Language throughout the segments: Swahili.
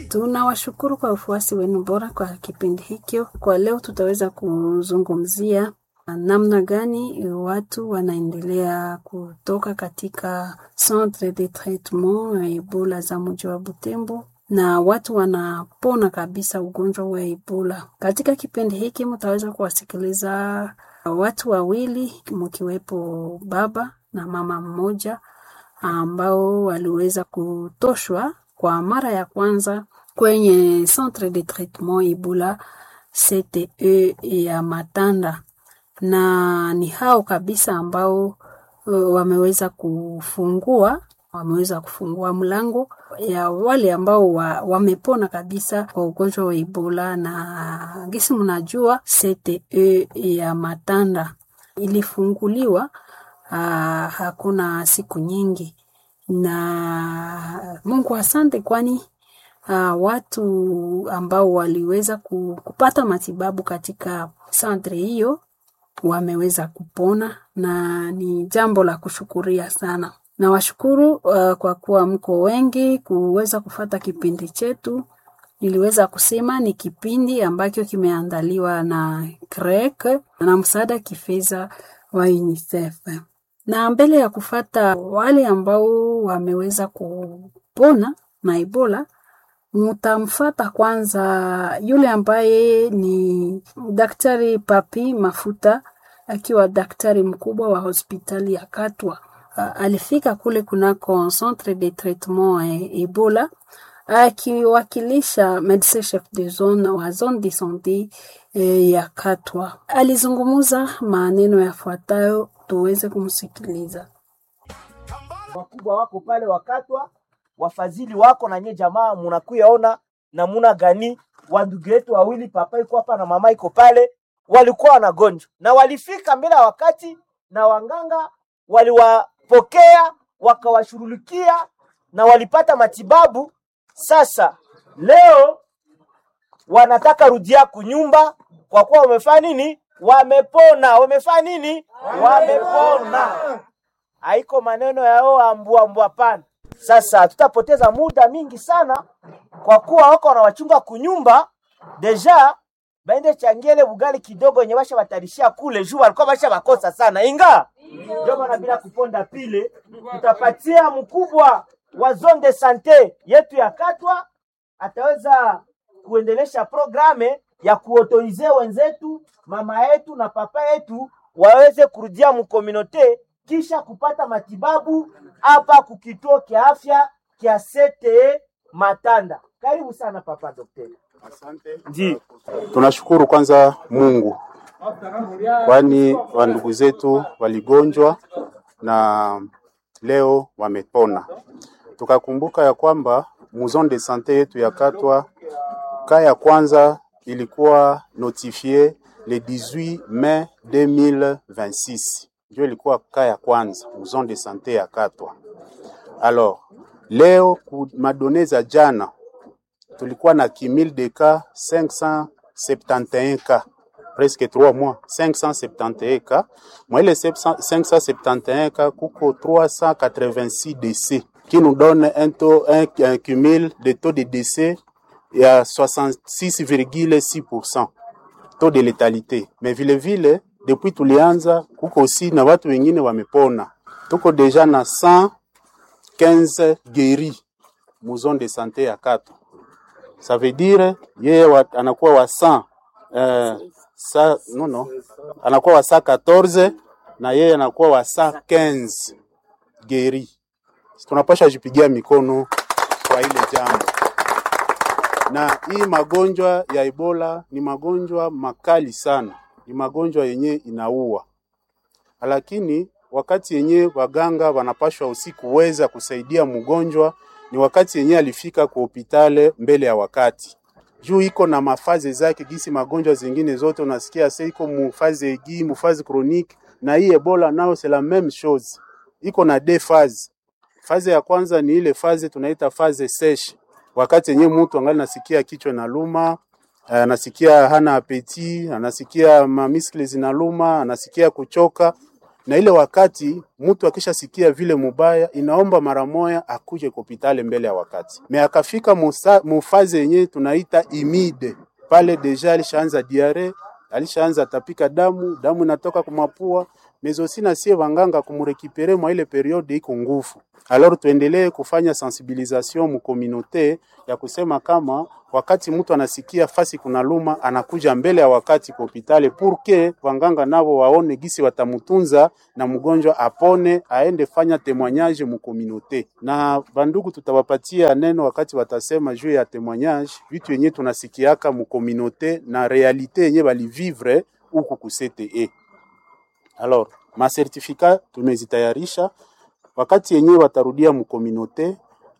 Tunawashukuru kwa ufuasi wenu bora kwa kipindi hikyo. Kwa leo tutaweza kuzungumzia namna gani watu wanaendelea kutoka katika centre de traitement ya Ebola za mji wa Butembo na watu wanapona kabisa ugonjwa wa Ebola. Katika kipindi hiki mtaweza kuwasikiliza watu wawili mkiwepo baba na mama mmoja ambao waliweza kutoshwa kwa mara ya kwanza kwenye centre de traitement Ebola CTE ya Matanda, na ni hao kabisa ambao uh, wameweza kufungua wameweza kufungua mlango ya wale ambao wa, wamepona kabisa kwa ugonjwa wa Ebola. Na gisi mnajua CTE ya Matanda ilifunguliwa uh, hakuna siku nyingi, na Mungu asante, kwani uh, watu ambao waliweza kupata matibabu katika santre hiyo wameweza kupona na ni jambo la kushukuria sana. Nawashukuru uh, kwa kuwa mko wengi kuweza kufata kipindi chetu. Niliweza kusema ni kipindi ambacho kimeandaliwa na CREC na msaada kifedha wa UNICEF. Na mbele ya kufata wale ambao wameweza kupona na Ebola, mutamfata kwanza yule ambaye ni Daktari Papi Mafuta akiwa daktari mkubwa wa hospitali ya Katwa. Uh, alifika kule kunako centre de traitement e, Ebola akiwakilisha medecin chef de zone wa zone de sante e, ya Katwa. Alizungumuza maneno yafuatayo, tuweze kumsikiliza. Wakubwa wako pale wakatwa, wafadhili wako na nye jamaa, munakuyaona namuna gani wandugu yetu wawili, papa iko hapa na mama iko pale, walikuwa wanagonjwa na walifika mbele ya wakati, na wanganga waliwapokea wakawashughulikia na walipata matibabu. Sasa leo wanataka rudia kunyumba kwa kuwa wamefanya nini? Wamepona. Wamefanya nini? Wamepona. Haiko maneno yao ambua ambua, pana. Sasa tutapoteza muda mingi sana kwa kuwa wako wanawachunga kunyumba deja baende changiele bugali kidogo yenye basha batarishia kule juu walikuwa basha bakosa sana inga ndio maana bila kuponda pile tutapatia mkubwa wa zone de sante yetu ya Katwa ataweza kuendelesha programe ya kuotorize wenzetu mama yetu na papa yetu waweze kurudia mkominote kisha kupata matibabu hapa kukituo kia afya kia CTE Matanda. Karibu sana papa daktari. Asante. Ndi. Tunashukuru kwanza Mungu, kwani wandugu zetu waligonjwa na leo wamepona. Tukakumbuka ya kwamba muzon de sante yetu ya Katwa ka ya kwanza ilikuwa notifie le 18 mai 2026, ndio ilikuwa ka ya kwanza muzon de sante ya Katwa. Alors leo ku madone za jana tulikuwa na kimil de cas 571 cas presque 3 mois 571 cas moi les 571 cas kuko 386 décès qui nous donne un taux un, un cumul de taux de décès ya 66,6% taux de létalité mais vile vile depuis tulianza kuko aussi na watu wengine wamepona tuko deja na 115 guéris mu zone de santé ya Katwa ça veut dire yeye wa, anakuwa wa 100 eh, sa, no, no, anakuwa wa 114 na yeye anakuwa wa 115 geri. Tunapasha jipigia mikono kwa ile jambo. Na hii magonjwa ya Ebola ni magonjwa makali sana, ni magonjwa yenye inaua, lakini wakati yenye waganga wanapashwa usiku kuweza kusaidia mgonjwa ni wakati yenye alifika kwa hospitali mbele ya wakati juu iko na mafaze zake, gisi magonjwa zingine zote unasikia sasa iko mufaze egi mufaze chronique, na hii Ebola nao c'est la même chose, iko na deux phases. Faze ya kwanza ni ile faze tunaita faze sèche, wakati yenye mtu angali nasikia kichwa na luma, anasikia hana apeti, anasikia mamiskle zinaluma, anasikia kuchoka na ile wakati mtu akishasikia vile mubaya, inaomba mara moya akuje kopitale mbele ya wakati. Me akafika musa- mufaze yenye tunaita imide pale, deja alishaanza diare, alishaanza tapika damu, damu inatoka kumapua mezosi na sie wanganga kumurekipere mwa ile periode iko nguvu. Alors tuendelee kufanya sensibilisation mu communauté ya kusema kama wakati mtu anasikia fasi kuna luma anakuja mbele ya wakati kwa hospitali purke wanganga nabo waone gisi watamutunza na mgonjwa apone aende fanya témoignage mu communauté. Na bandugu tutawapatia neno wakati watasema juu ya témoignage, vitu yenye tunasikiaka mu communauté na realite yenye balivivre huku ku CTE. Alors, masertifika tumezitayarisha wakati yenyewe watarudia mkominote.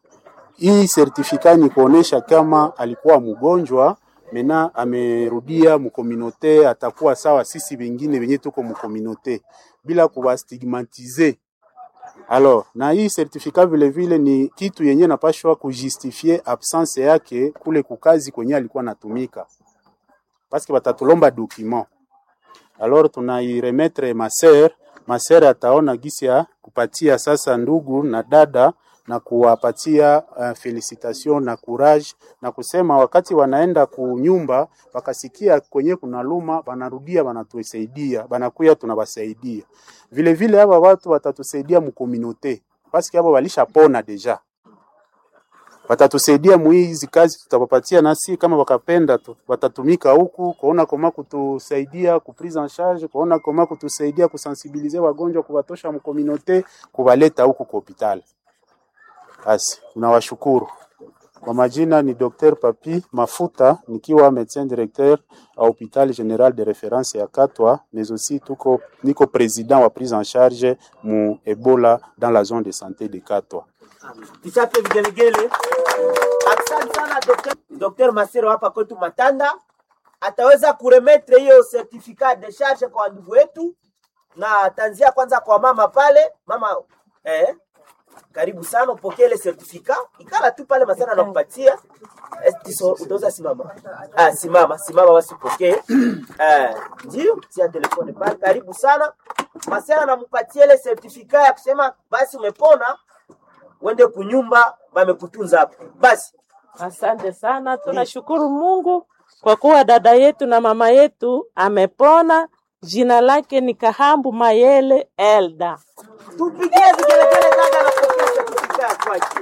Hii sertifika ni kuonesha kama alikuwa mgonjwa mena amerudia mkominote, atakuwa sawa sisi wengine wenye tuko mkominote bila kuwastigmatize. Alors, na hii sertifika vile vile ni kitu yenye napashwa kujustifie absence yake kule kukazi kwenye alikuwa natumika, paske batatulomba document alors tunairemetre maser maser ataona gisi ya kupatia sasa ndugu na dada na kuwapatia uh, felicitation na courage na kusema wakati wanaenda kunyumba wakasikia kwenye kuna luma wanarudia wanatusaidia banakuya tunawasaidia vile vile hapa watu watatusaidia mkominote paske hapo walishapona deja watatusaidia muhii hizi kazi tutawapatia, nasi kama wakapenda tu, watatumika huku kuona koma kutusaidia ku prise en charge, kuona koma kutusaidia kusensibilize wagonjwa, kuwatosha mkominote, kuwaleta huku kwa hospitali. Basi tunawashukuru. Kwa majina ni Dr. Papi Mafuta nikiwa médecin directeur à hôpital général de référence ya Katwa, mais aussi tuko niko président wa prise en charge mu Ebola dans la zone de santé de Katwa. Tuchape vigelegele. Asante sana Dr. Dr. Masero hapa kwetu Matanda ataweza kuremetre hiyo certificat de charge kwa ndugu wetu, na ataanzia kwanza kwa mama pale. Mama eh, karibu sana upokee ile certificat, ikala tu pale Masero anakupatia Eh, tiso, utaweza simama. Ah, simama simama, basi upokee eh, ndio tia telefone pale. Karibu sana Masero anampatia ile certificat ya kusema basi umepona uende kunyumba bamekutunza hapo. Basi Asante sana, tunashukuru Mungu kwa kuwa dada yetu na mama yetu amepona. Jina lake ni Kahambu Mayele Elda. tupigie vigelegele, dada anapokea certificate ya kwake,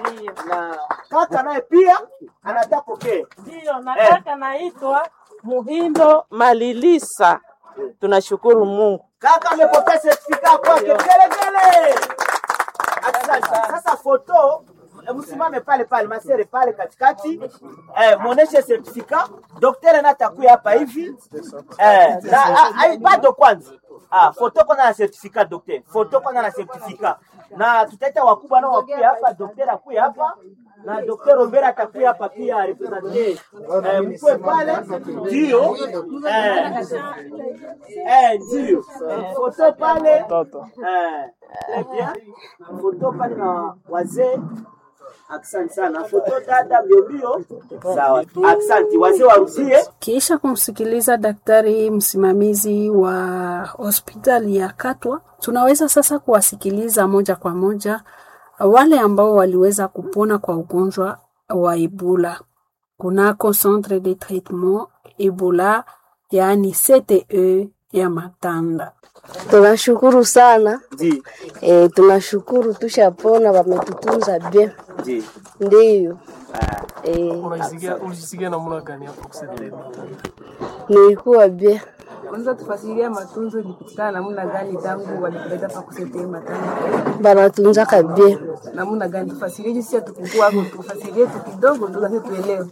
na kaka naye pia anataka pokee. Ndiyo, na kaka naitwa Muhindo Malilisa. Tunashukuru Mungu. Kaka amepokea certificate ya kwake, vigelegele. Asante. Sasa foto eh, msimame pale pale masere pale katikati eh, muoneshe certificate. Daktari na atakuya hapa hivi eh, na ah, ah, bado kwanza ah, foto kwanza na certificate daktari, foto kwanza na certificate, na tutaita wakubwa nao wakuya hapa, daktari akuya hapa na Dr. Robert atakuya hapa pia represente eh, mkwe pale ndio eh, eh, ndio eh, foto pale eh, très bien foto pale na wazee Asante sana. Foto dada mbiombio. Sawa. Asante. Wazee warudie. Kisha kumsikiliza daktari msimamizi wa hospitali ya Katwa, tunaweza sasa kuwasikiliza moja kwa moja wale ambao waliweza kupona kwa ugonjwa wa Ebola kunako centre de traitement Ebola, yaani CTE ya Matanda. Tunashukuru sana Ndi. e, tunashukuru tushapona, wametutunza bien, Ndi. ndiyo e, Unajisikia unajisikia namna gani hapo kusaidia? nilikuwa bien. Unaweza tufasiria matunzo ilipitikana namna gani tangu walikuleta pa kusetee matanga Banatunzaka bien, namna gani? Tufasirie jinsi hatukukua hapo, tufasirie tu kidogo tu kasi tuelewe.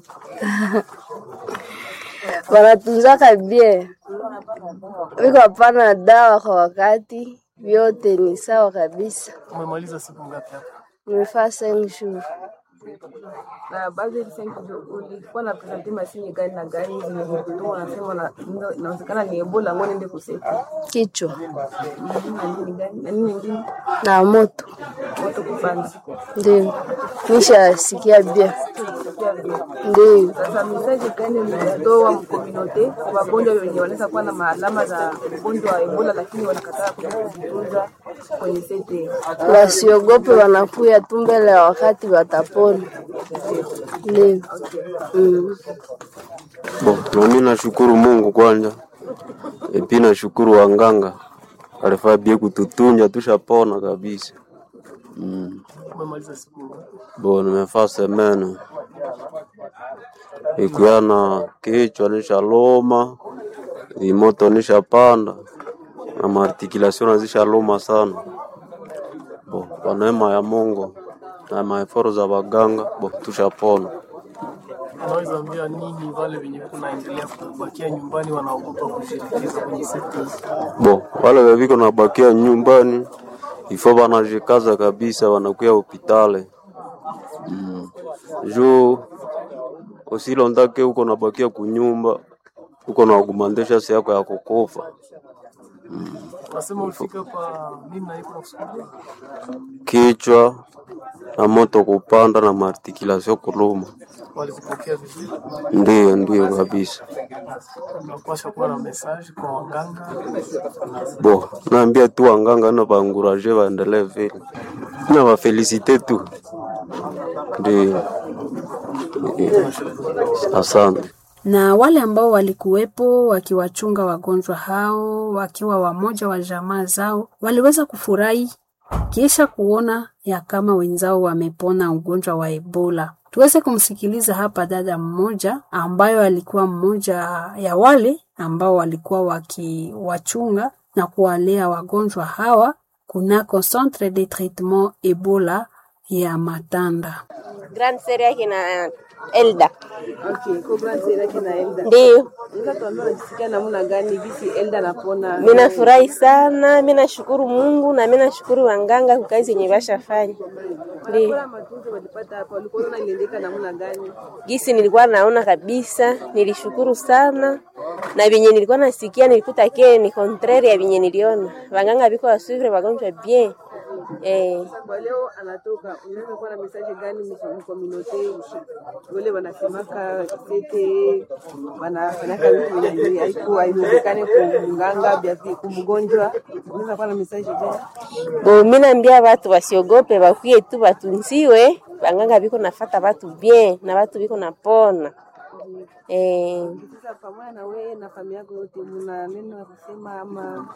banatunzaka bien, wiko hapana dawa kwa wakati, vyote ni sawa kabisa. Umemaliza siku ngapi hapa? Nimefaa cinq jours Na baadhi ya senki ulikuwa na presente masini gani na gani zenye kukutoa, unasema na- ina- inawezekana ni Ebola, ngo nende kusete kichwa na nini gani na nini ingine na moto, moto kupanda. ndio nishasikia bien. unasikia vizuri. Ndiyo. Sasa mesaje gani mlitoa mkominote kwa wagonjwa wenye wanaweza kuwa na maalama za ugonjwa wa Ebola lakini wanakataa kuja kujitunza kwenye sete? Wasiogope, wanakuya tu mbele ya wakati watapona. Ndiyo. Mm. Bo, nami nashukuru Mungu kwanza, epi nashukuru wanganga alifaa bie kututunja tushapona kabisa. Mm. Umemaliza siku ngapi? Bo, nimefaa semene ikuya na kichwa nishaloma, imoto nishapanda na maartikulation nazishaloma sana. Bo, kwa neema ya Mungu na maeforo za waganga, bo tushapona. Unaweza ambia nini wale wenye kunaendelea kubakia nyumbani wanaogopa kushirikiza kwenye sekta hizi? Bo, wale weviko nabakia nyumbani ifo wanajikaza kabisa, wanakuya hopitale mm. juu usilondake uko nabakia kunyumba uko na agumandesha si yako ya kukufa Unasema ulifika kwa nini na iko nakusukulia? kichwa na moto kupanda na maartikulation kuluma. Walikupokea vizuri? Ndiyo, ndiyo kabisa. Unapaswa kuwa na message kwa waganga. Bo, naambia tu wanganga na baanguraje waendelee vile na wafelisite tu, ndiyo. Asante. na wale ambao walikuwepo wakiwachunga wagonjwa hao wakiwa wamoja wa jamaa zao waliweza kufurahi kisha kuona ya kama wenzao wamepona ugonjwa wa Ebola. Tuweze kumsikiliza hapa dada mmoja ambayo alikuwa mmoja ya wale ambao walikuwa wakiwachunga na kuwalea wagonjwa hawa kunako Centre de Traitement Ebola ya Matanda. Grand Serie yake na Elda. Okay, kwa grand sera yake na Elda. Ndio. Unaweza tuambia unajisikia namna gani gisi Elda anapona? Mimi nafurahi sana, mimi nashukuru Mungu na mimi nashukuru wanganga kwa kazi yenye bashafanya. Ndio. Kwa matunzo walipata hapa, walikuwa wanaona iliendeka namna gani? Gisi nilikuwa naona kabisa, nilishukuru sana na vyenye nilikuwa nasikia nilikuta ke ni contraire ya vyenye niliona. Wanganga biko wasuvre wagonjwa bien. Eh, Kwa leo anatoka, unaweza kuwa na message gani mkominote wale wanasemaka sete wanafanyaka vitu vyenye haiku haiwezekani kumganga bia kumgonjwa, unaweza kuwa na message gani? bo mimi naambia watu wasiogope, bakuye tu batunziwe. Wanganga biko nafata watu bien na watu biko napona. Eh, Sasa pamoja na wewe na familia yako yote, mna neno la kusema ama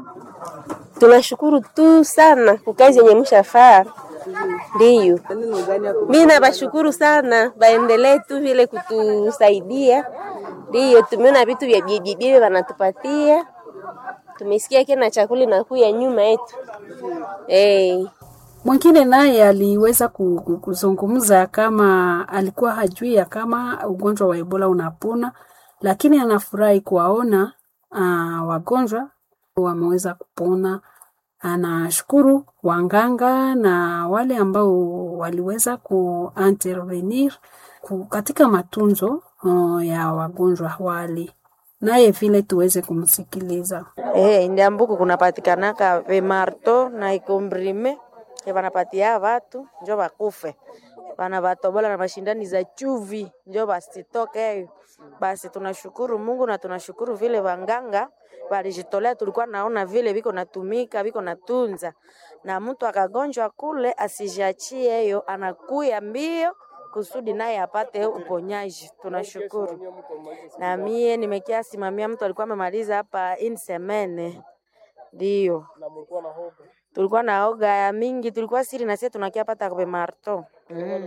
tunashukuru tu sana kwa kazi yenye mshafaa. Ndiyo. neno gani ya Mimi nabashukuru sana, baendelee tu vile kutusaidia. Ndiyo, tumeona vitu vya bibi bibi wanatupatia, tumesikia kena chakula inakuya nyuma yetu eh. Mwingine naye aliweza ku- ku- kuzungumza kama alikuwa hajui ya kama ugonjwa wa Ebola unapona, lakini anafurahi kuwaona uh, wagonjwa wameweza kupona. Anashukuru wanganga na wale ambao waliweza kuintervenir ku- katika matunzo uh, ya wagonjwa wale, naye vile tuweze kumsikiliza. Eh, ndiambuku kunapatikanaka vemarto na ikombrime ke vanapatia vatu njo vakufe vana vatobola na mashindani za chuvi njo vasitoke. Basi tunashukuru Mungu na tunashukuru vile wanganga walijitolea, tulikuwa naona vile viko natumika viko natunza, na mtu akagonjwa kule asijiachie hiyo, anakuya mbio kusudi naye apate uponyaji. Tunashukuru na mie nimekia simamia mtu alikuwa amemaliza hapa in semene, ndio tulikuwa na oga ya mingi, tulikuwa siri na sisi tunakia pata kwa marto mm.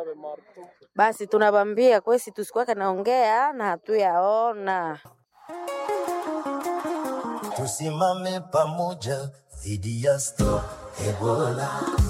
Basi tunabambia kwesi tusikuwake naongea na hatuyaona Tusimame pamoja dhidi ya Stop Ebola.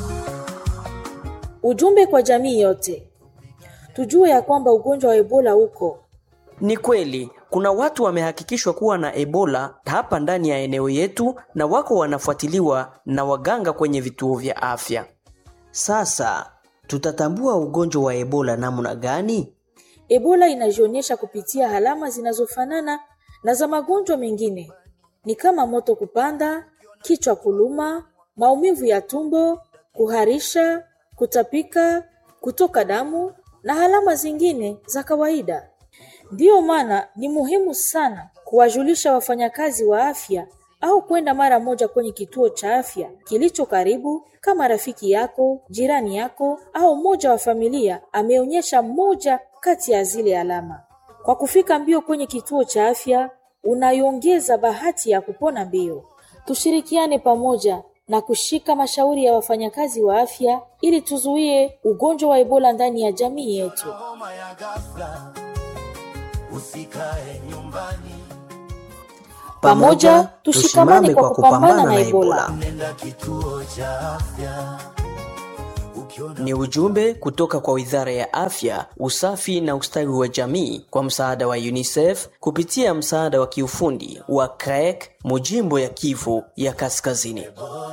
Ujumbe kwa jamii yote, tujue ya kwamba ugonjwa wa Ebola uko Ni kweli kuna watu wamehakikishwa kuwa na Ebola hapa ndani ya eneo yetu na wako wanafuatiliwa na waganga kwenye vituo vya afya. Sasa tutatambua ugonjwa wa Ebola namna gani? Ebola inajionyesha kupitia alama zinazofanana na za magonjwa mengine, ni kama moto kupanda, kichwa kuluma, maumivu ya tumbo, kuharisha, kutapika, kutoka damu na alama zingine za kawaida. Ndiyo maana ni muhimu sana kuwajulisha wafanyakazi wa afya au kwenda mara moja kwenye kituo cha afya kilicho karibu, kama rafiki yako, jirani yako au mmoja wa familia ameonyesha moja kati ya zile alama. Kwa kufika mbio kwenye kituo cha afya, unaiongeza bahati ya kupona mbio. Tushirikiane pamoja na kushika mashauri ya wafanyakazi wa afya ili tuzuie ugonjwa wa Ebola ndani ya jamii yetu. Usikae nyumbani, Pamoja tushikamane kwa kupambana na Ebola. nenda kituo cha afya. Ni ujumbe kutoka kwa Wizara ya Afya, Usafi na Ustawi wa Jamii kwa msaada wa UNICEF kupitia msaada wa kiufundi wa CREC Mujimbo ya Kivu ya Kaskazini.